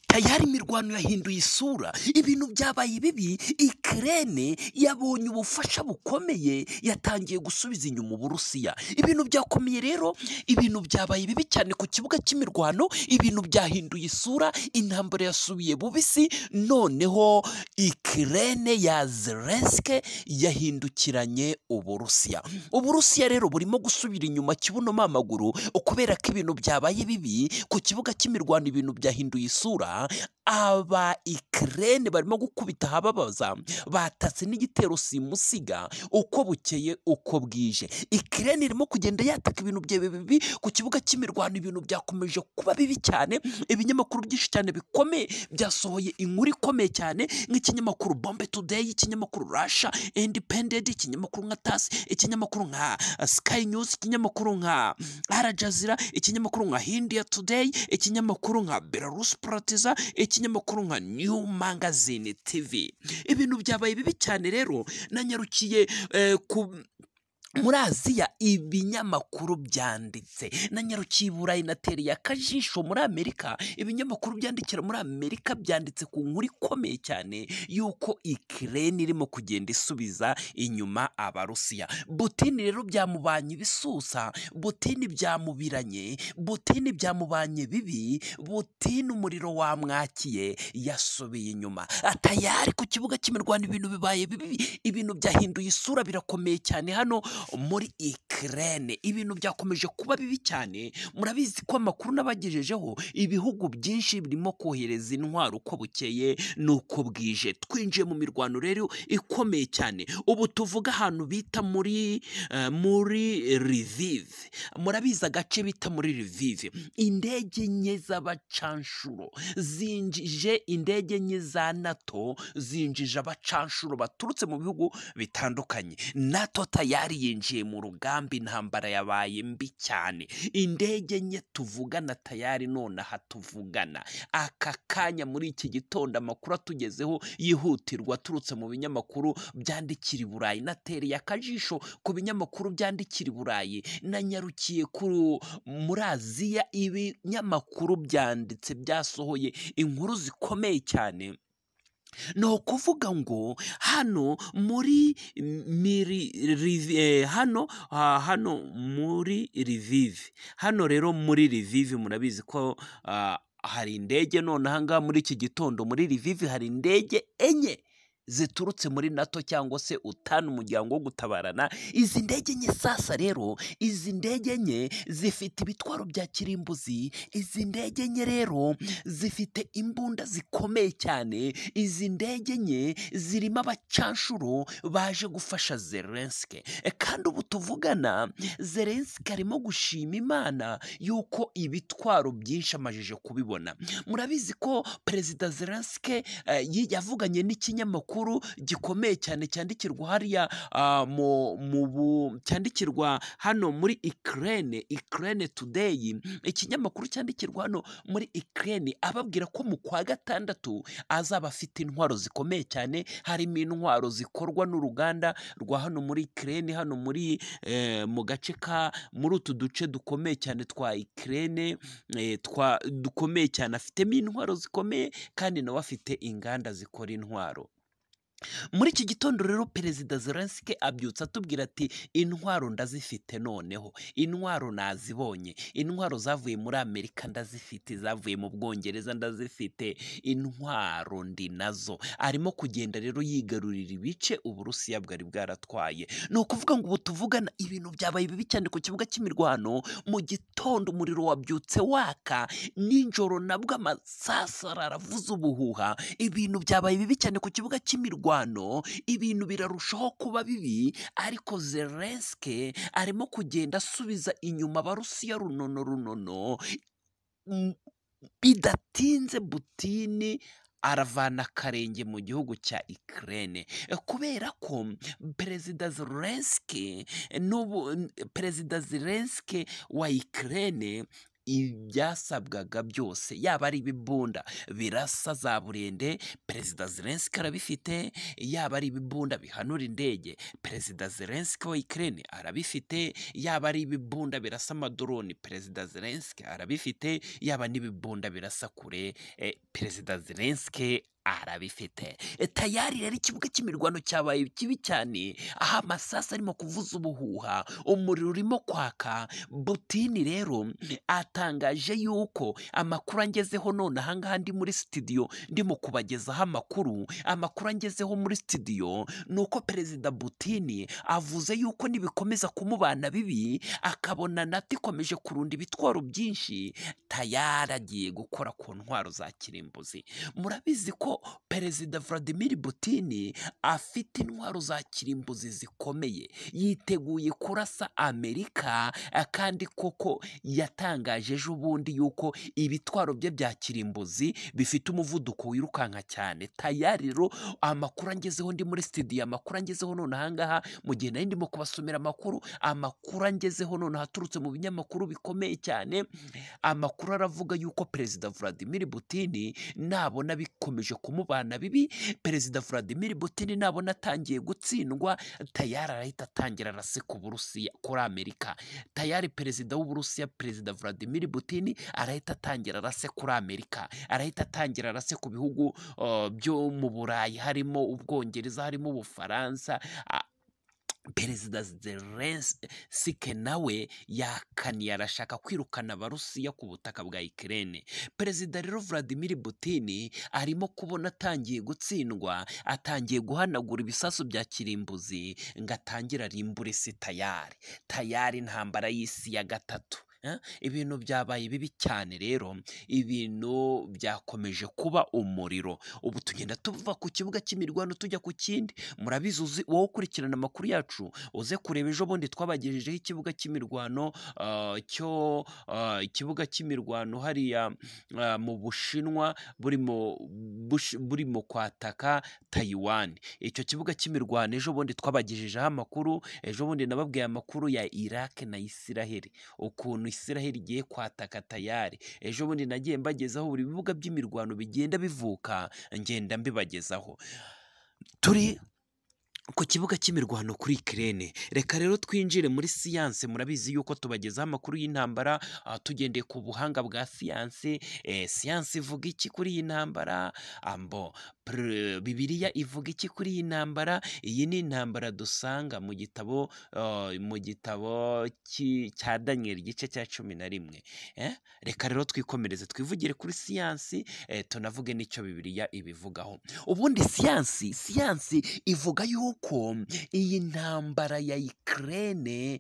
tayari imirwano yahinduye isura ibintu byabaye bibi ikirere yabonye ubufasha bukomeye yatangiye gusubiza inyuma uburusiya ibintu byakomeye rero ibintu byabaye bibi cyane ku kibuga cy'imirwano ibintu byahinduye isura intambara yasubiye bubisi noneho ikirere ya zelenske yahindukiranye uburusiya uburusiya rero burimo gusubira inyuma kibunoma amaguru kubera ko ibintu byabaye bibi ku kibuga cy'imirwano ibintu byahinduye isura aba ikirere barimo gukubita ahababaza batatse n'igitero simusiga uko bukeye uko bwije ikirere irimo kugenda yataka ibintu bye bibi ku kibuga cy'imirwano ibintu byakomeje kuba bibi cyane ibinyamakuru byinshi cyane bikomeye byasohoye inkuru ikomeye cyane nk'ikinyamakuru bombe tudeyi ikinyamakuru rasha indipendenti ikinyamakuru nka tasi ikinyamakuru nka sikayi nyuzi ikinyamakuru nka arajazira ikinyamakuru nka hindiya tudeyi ikinyamakuru nka belarusi puratiza ikinyamakuru nka new magazine tv ibintu byabaye bibi cyane rero nanyarukiye eh, ku muri aziya ibinyamakuru byanditse nanyarukiye i burayi natereye akajisho muri amerika ibinyamakuru byandikira muri amerika byanditse ku nkuru ikomeye cyane y'uko ikirere irimo kugenda isubiza inyuma abarusiya butini rero byamubanye ibisusa butini byamubiranye butini byamubanye bibi butini umuriro wamwakiye yasubiye inyuma atayari ku kibuga cy'imirwano ibintu bibaye bibi ibintu byahinduye isura birakomeye cyane hano muri ikirere ibintu byakomeje kuba bibi cyane murabizi ko amakuru n'abagejejeho ibihugu byinshi birimo kohereza intwaro uko bukeye n'uko bwije twinjiye mu mirwano rero ikomeye cyane ubu tuvuga ahantu bita muri eh, muri rivive murabizi agace bita muri rivive indege enye z'abacanshuro zinjije indege enye za nato zinjije abacanshuro baturutse mu bihugu bitandukanye nato tayari yinjiye mu rugamba intambara yabaye mbi cyane indege nke tuvugana tayari nonaha tuvugana aka kanya muri iki gitondo amakuru atugezeho yihutirwa aturutse mu binyamakuru byandikira i burayi natereye akajisho ku binyamakuru byandikira i burayi nanyarukiye muri aziya ibinyamakuru byanditse byasohoye inkuru zikomeye cyane ni ukuvuga ngo hano muri miri rivi- eh, hano ah, hano muri rivive hano rero muri rivive murabizi ko ah, hari indege nonaha ngaha muri iki gitondo muri rivive hari indege enye ziturutse muri nato cyangwa se utanu umuryango wo gutabarana izi ndege enye sasa rero izi ndege enye zifite ibitwaro bya kirimbuzi izi ndege enye rero zifite imbunda zikomeye cyane izi ndege enye zirimo abacanshuro baje gufasha zelenske kandi ubu tuvugana zelenske arimo gushima imana y'uko ibitwaro byinshi amajije kubibona murabizi ko perezida zelenske eh, yi- yavuganye n'ikinyamakuru amakuru gikomeye cyane cyandikirwa hariya ah, mu mu bu- cyandikirwa hano muri ikirere ikirere tudeyi ikinyamakuru cyandikirwa hano muri ikirere ababwira ko mu kwa gatandatu azaba afite intwaro zikomeye cyane harimo intwaro zikorwa n'uruganda rwa hano muri ikirere hano muri eh, mu gace ka muri utu duce dukomeye cyane twa ikirere eh, twa dukomeye cyane afitemo intwaro zikomeye kandi nawe afite inganda zikora intwaro muri iki gitondo rero perezida zelenske abyutsa atubwira ati intwaro ndazifite noneho intwaro nazibonye intwaro zavuye muri amerika ndazifite zavuye mu bwongereza ndazifite intwaro ndi nazo arimo kugenda rero yigarurira ibice uburusiya bwari bwaratwaye ni ukuvuga ngo ubu tuvugana ibintu byabaye bibi cyane ku kibuga cy'imirwano mu gitondo umuriro wabyutse waka nijoro nabwo amasasara aravuze ubuhuha ibintu byabaye bibi cyane ku kibuga cy'imirwano ibintu birarushaho kuba bibi ariko zelenske arimo kugenda asubiza inyuma abarusiya runono runono m- bidatinze butini aravana akarenge mu gihugu cya ikirere kubera ko perezida zelenske n'ubu perezida zelenske wa ikirere ibyasabwaga byose yaba ari ibibunda birasa za burende perezida zelensiki arabifite yaba ari ibibunda bihanura indege perezida zelensiki wa ikirere arabifite yaba ari ibibunda birasa amadoroni perezida zelensiki arabifite yaba n'ibibunda birasa kure eh, perezida zelensiki arabifite E, tayari rero ikibuga cy'imirwano cyabaye kibi cyane aho amasasu arimo kuvuza ubuhuha umuriro urimo kwaka butini rero atangaje yuko amakuru angezeho none ahangaha ndi muri sitidiyo ndimo kubagezaho amakuru amakuru angezeho muri sitidiyo ni uko perezida butini avuze yuko nibikomeza kumubana bibi akabona nato ikomeje kurunda ibitwaro byinshi tayari agiye gukora ku ntwaro za kirimbuzi murabizi ko perezida Vladimir Putin afite intwaro za kirimbuzi zikomeye yiteguye kurasa Amerika eh, kandi koko yatangaje ejo bundi yuko ibitwaro bye bya kirimbuzi bifite umuvuduko wirukanka cyane tayari rero amakuru angezeho ndi muri studio amakuru angezeho none ahangaha mu gihe nari ndimo kubasomera amakuru amakuru angezeho none aturutse mu binyamakuru bikomeye cyane amakuru aravuga yuko perezida Vladimir Putin nabona bikomeje kumubana bibi perezida Vladimir Putin nabona atangiye gutsindwa tayari arahita atangira araseka uburusiya kuri Amerika tayari perezida w'uburusiya perezida Vladimir Putin arahita atangira arase kuri Amerika arahita atangira arase ku bihugu uh, byo mu Burayi harimo Ubwongereza harimo Ubufaransa a- perezida zelensike nawe yakaniye arashaka kwirukana abarusiya ku butaka bwa ikirere perezida rero Vladimir Putin arimo kubona atangiye gutsindwa atangiye guhanagura ibisasu bya kirimbuzi ngo atangire arimbure isi tayari tayari intambara y'isi ya gatatu Eh, ibintu byabaye bibi cyane rero ibintu byakomeje kuba umuriro ubu tugenda tuva ku kibuga cy'imirwano tujya ku kindi murabizi uzi wowe ukurikirana amakuru yacu uze kureba ejo bundi twabagejejeho ikibuga cy'imirwano ah, cyo ah, ikibuga cy'imirwano hariya ah, mu bushinwa burimo bush- burimo kwataka tayiwani icyo kibuga cy'imirwano ejo bundi twabagejejeho amakuru ejo bundi nababwiye amakuru ya irake na isiraheli ukuntu isiraheli igiye kwataka tayari ejo bundi nagiye mbagezaho buri bibuga by'imirwano bigenda bivuka ngenda mbibagezaho turi ku kibuga cy'imirwano kuri kirene reka rero twinjire muri siyanse murabizi yuko tubagezaho amakuru y'intambara ah, tugendeye ku buhanga bwa siyanse eh, siyanse ivuga iki kuri iyi ntambara ambo Pre- bibiliya ivuga iki kuri iyi ntambara iyi ni intambara dusanga mu gitabo ah, mu gitabo ki- cya daniyeli igice cya cumi na rimwe Eh, reka rero twikomereze twivugire kuri siyansi eh, tunavuge n'icyo bibiliya ibivugaho ubundi siyansi siyansi ivuga yuko iyi ntambara ya ikirere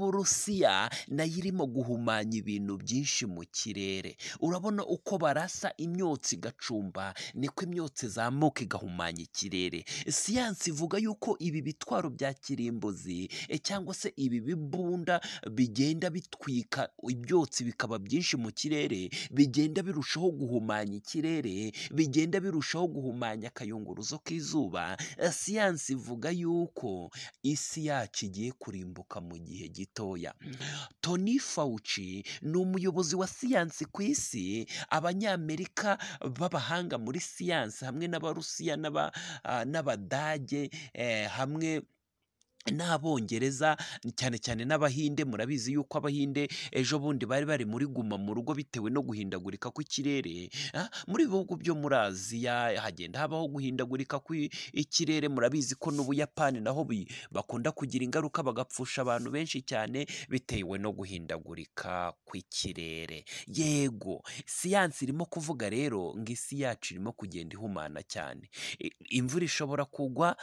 n'uburusiya nayo irimo guhumanya ibintu byinshi mu kirere urabona uko barasa imyotsi igacumba niko imyotsi izamuka igahumanya ikirere siyansi ivuga yuko ibi bitwaro bya kirimbuzi eh, cyangwa se ibi bibunda bigenda bitwika ibyotsi bikaba byinshi mu kirere bigenda birushaho guhumanya ikirere bigenda birushaho guhumanya akayunguruzo k'izuba Eh, siyansi ivuga yuko isi yacu igiye kurimbuka mu gihe gitoya tony fauci ni umuyobozi wa siyansi ku isi abanyamerika b'abahanga muri siyansi hamwe n'abarusiya n'aba- ah, n'abadage eh, hamwe n'abongereza cyane cyane n'abahinde murabizi yuko abahinde ejo bundi bari bari muri guma mu rugo bitewe no guhindagurika kw'ikirere Ah, muri bihugu byo muri aziya hagenda habaho guhindagurika kw'ikirere murabizi ko n'ubuyapani naho bi- bakunda kugira ingaruka bagapfusha abantu benshi cyane bitewe no guhindagurika kw'ikirere yego siyansi irimo kuvuga rero ngo isi yacu irimo kugenda ihumana cyane I- imvura ishobora kugwa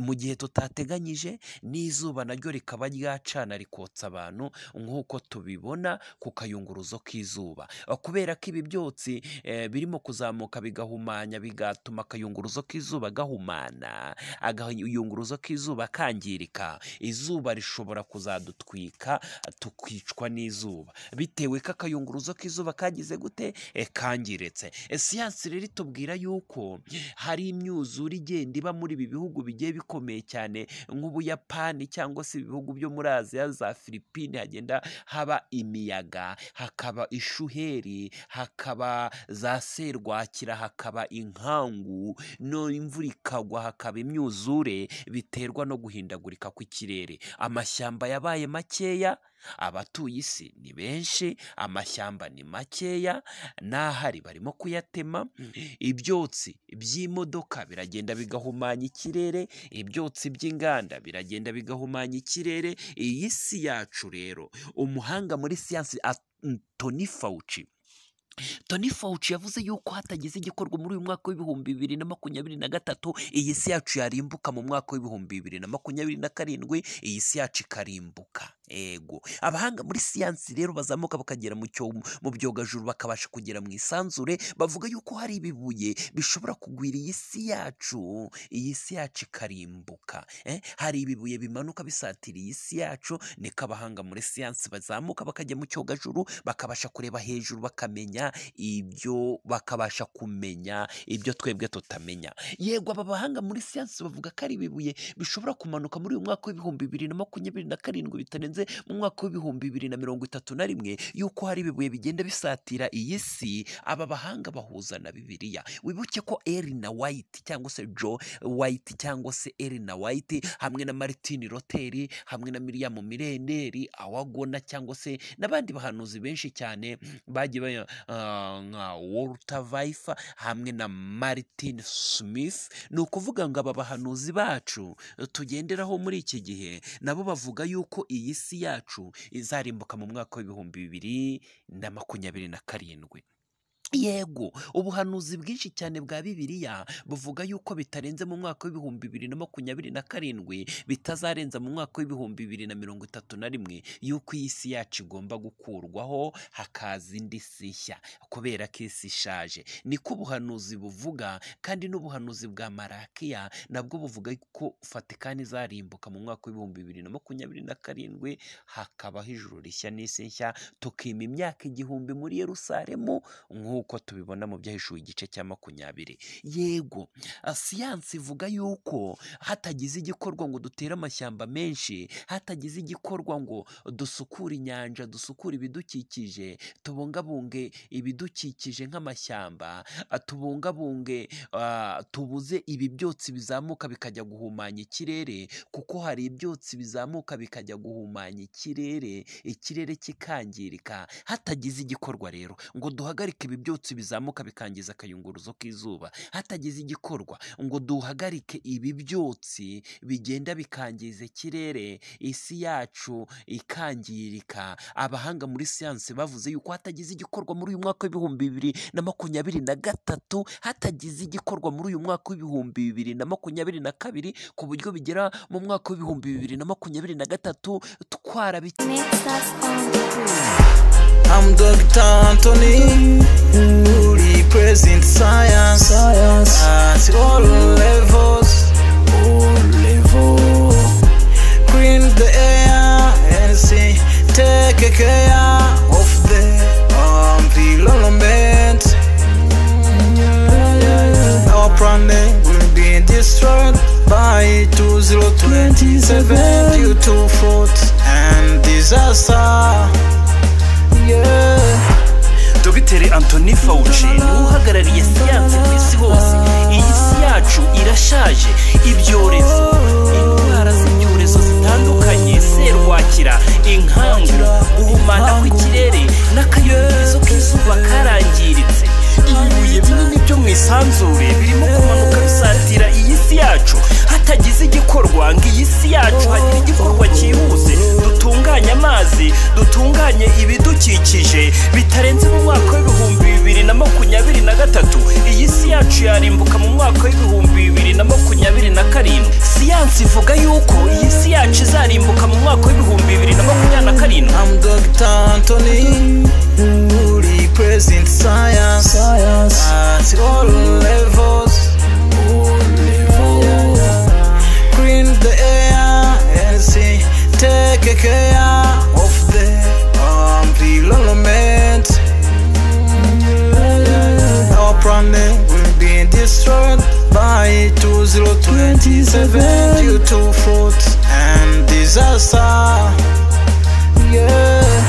mu gihe tutateganyije n'izuba naryo rikaba ryacana rikotsa abantu nk'uko tubibona ku kayunguruzo k'izuba Eh, kubera ko ibi byotsi eh, birimo kuzamuka bigahumanya bigatuma akayunguruzo k'izuba gahumana agayunguruzo k'izuba kangirika izuba rishobora kuzadutwika tukicwa n'izuba bitewe ko akayunguruzo k'izuba kagize gute Eh, kangiritse Eh, siyansi rero itubwira yuko hari imyuzure igenda iba muri ibi bihugu bigiye bikomeye cyane nk'ubuyapani buyapani cyangwa se ibihugu byo muri aziya za filipine hagenda haba imiyaga hakaba ishuheri hakaba za serwakira hakaba inkangu no imvura ikagwa hakaba imyuzure biterwa no guhindagurika kw'ikirere amashyamba yabaye makeya abatuye isi ni benshi amashyamba ni makeya n'ahari barimo kuyatema ibyotsi by'imodoka biragenda bigahumanya ikirere ibyotsi by'inganda biragenda bigahumanya ikirere iyi si yacu rero umuhanga muri siyansi Anthony Fauci Tony Fauci yavuze yuko hatagize igikorwa muri uyu mwaka w'ibihumbi bibiri na makumyabiri na gatatu iyi si yacu yarimbuka mu mwaka w'ibihumbi bibiri na makumyabiri na karindwi iyi si yacu ikarimbuka ego abahanga muri siyansi rero bazamuka bakagera mu cyo mu byogajuru bakabasha kugera mu isanzure bavuga yuko hari ibibuye bishobora kugwira iyi si yacu iyi si yacu ikarimbuka eh? hari ibibuye bimanuka bisatira iyi si yacu niko abahanga muri siyansi bazamuka bakajya mu cyogajuru bakabasha kureba hejuru bakamenya ibyo bakabasha kumenya ibyo twebwe tutamenya yego aba bahanga muri siyansi bavuga ko ari ibibuye bishobora kumanuka muri uyu mwaka w'ibihumbi bibiri na makumyabiri na karindwi bitarenze mu mwaka w'ibihumbi bibiri na mirongo itatu na rimwe yuko hari ibibuye bigenda bisatira iyi si aba bahanga bahuza na bibiliya wibuke ko eri na wayiti cyangwa se jo wayiti cyangwa se eri na wayiti hamwe na maritini roteri hamwe na miriyamu mirenderi awagona cyangwa se n'abandi bahanuzi benshi cyane bagiye baya- Uh, nka Walter Vaifa hamwe na Martin Smith ni ukuvuga ngo aba bahanuzi bacu tugenderaho muri iki gihe nabo bavuga yuko iyi si yacu izarimbuka mu mwaka w'ibihumbi bibiri na makumyabiri na karindwi yego ubuhanuzi bwinshi cyane bwa bibiliya buvuga yuko bitarenze mu mwaka w'ibihumbi bibiri na makumyabiri na karindwi bitazarenza mu mwaka w'ibihumbi bibiri na mirongo itatu na rimwe yuko iyi si yacu igomba gukurwaho hakaza indi si nshya kubera ko isi ishaje niko ubuhanuzi buvuga kandi n'ubuhanuzi bwa marakiya nabwo buvuga ko fatikani izarimbuka mu mwaka w'ibihumbi bibiri na makumyabiri na karindwi hakabaho ijuru rishya n'isi nshya tukima imyaka igihumbi muri yerusalemu nk'uko tubibona mu byahishuwe igice cya makumyabiri yego ah, siyansi ivuga yuko hatagize igikorwa ngo dutere amashyamba menshi hatagize igikorwa ngo dusukure inyanja dusukure ibidukikije tubungabunge ibidukikije nk'amashyamba ah, tubungabunge ah, tubuze ibi byotsi bizamuka bikajya guhumanya ikirere kuko hari ibyotsi bizamuka bikajya guhumanya ikirere ikirere kikangirika hatagize igikorwa rero ngo duhagarike ibi byotsi bizamuka bikangiza akayunguruzo k'izuba hatagize igikorwa ngo duhagarike ibi byotsi bigenda bikangiza ikirere isi yacu ikangirika abahanga muri siyansi bavuze yuko hatagize igikorwa muri uyu mwaka w'ibihumbi bibiri na makumyabiri na gatatu hatagize igikorwa muri uyu mwaka w'ibihumbi bibiri na makumyabiri na kabiri ku buryo bigera mu mwaka w'ibihumbi bibiri na makumyabiri na gatatu twarabi Makes us all I'm Dr. Anthony, who represents science, at all levels. All level. Clean the air and say, take care of the environment. Our planet will be destroyed by 2027 due to floods and disaster. dogiteri antoni fawuci niwe uhagarariye siyansi ku isi hose iyi si yacu irashaje ibyorezo indwara z'ibyorezo zitandukanye serwakira inkangu guhumana kw'ikirere n'akayunguruzo k'izuba karangiritse ibibuye binini byo mu isanzure birimo kumanuka bisatira iyi si yacu hatagize igikorwa ngo iyi si yacu hagire igikorwa cyihuse dutunganye amazi dutunganye ibidukikije bitarenze mu mwaka w'ibihumbi bibiri na makumyabiri na gatatu iyi si yacu yarimbuka mu mwaka w'ibihumbi bibiri na makumyabiri na karindwi siyansi ivuga yuko iyi si yacu izarimbuka mu mwaka w'ibihumbi bibiri na makumyabiri na karindwi I'm Dr. Anthony, who represents science, at all levels. Clean the air and say, take care of the environment. Our planet will be destroyed by July 2027 due to fruit and disaster. Yeah.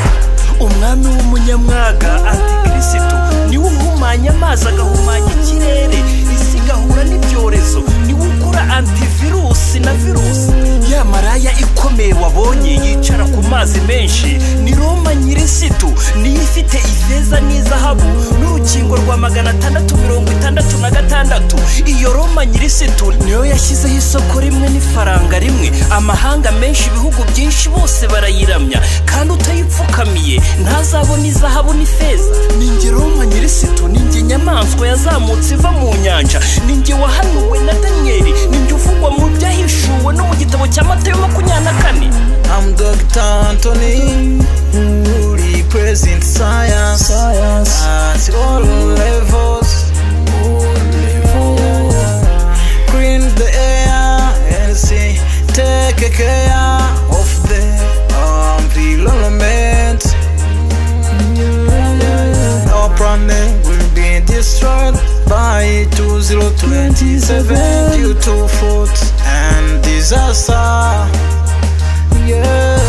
umwami w'umunyamwaga antikristo niwe uhumanya amazi agahumanya ikirere isi igahura n'ibyorezo niwe ukora antivirusi na virusi ya maraya ikomeye wabonye yicara ku mazi menshi ni roma nyirisitu niyo ifite ifeza n'izahabu n'urukingo rwa magana atandatu mirongo itandatu na gatandatu iyo roma nyirisitu niyo yashyizeho isoko rimwe n'ifaranga rimwe amahanga menshi ibihugu byinshi bose barayiramya kandi utayipfukamiye ntazabona izahabu n'ifeza ninjye roma nyirisitu ninjye nyamaswa yazamutse iva mu nyanja ninjye wahanuwe na daniyeli ninjye uvugwa mu byahishuwe no mu gitabo cya matayo makumyabiri na kane I'm Dr. Anthony, who represents science, at all levels. Clean the air and see, take care of the environment. Our planet will be destroyed by 2027 due to food and disaster. Yeah,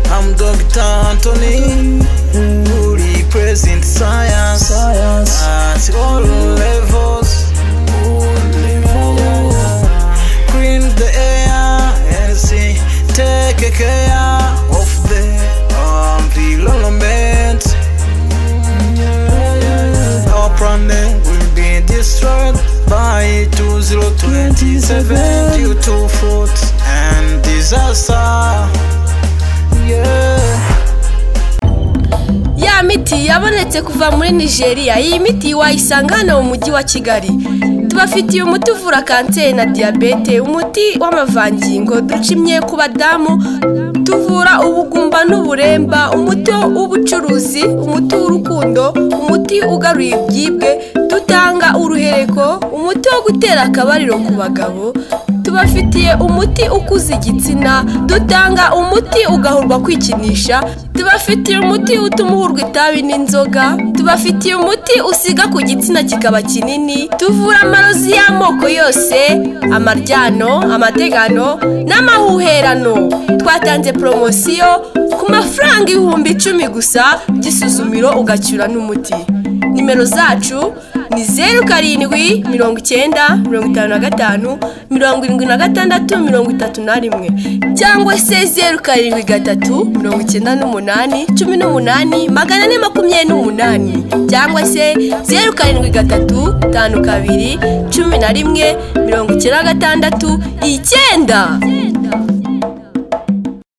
I'm Dr. Anthony, who represents science, at all levels. Clean the air and see, take care of the environment. Our planet will be destroyed by 2027 due to food and disaster. Yeah. ya miti yabonetse kuva muri nigeria iyi miti wayisanga hano mu mujyi wa kigali tubafitiye umuti uvura kanseri na diyabete umuti w'amavangingo ducimye ku badamu tuvura ubugumba n'uburemba umuti w'ubucuruzi umuti w'urukundo umuti ugaruye ibyibwe dutanga uruhereko umuti wo gutera akabariro ku bagabo tubafitiye umuti ukuza igitsina dutanga umuti ugahurwa kwikinisha tubafitiye umuti utuma uhurwa itabi n'inzoga tubafitiye umuti usiga ku gitsina kikaba kinini tuvura amarozi y'amoko yose amaryano amategano n'amahuherano twatanze poromosiyo ku mafaranga ibihumbi icumi gusa by'isuzumiro ugacyura n'umuti nimero zacu ni zeru karindwi mirongo icyenda mirongo itanu na gatanu mirongo irindwi na gatandatu mirongo itatu na rimwe cyangwa se zeru karindwi gatatu mirongo icyenda n'umunani cumi n'umunani magana ane makumyabiri n'umunani cyangwa se zeru karindwi gatatu tanu kabiri cumi na rimwe mirongo icyenda na gatandatu icyenda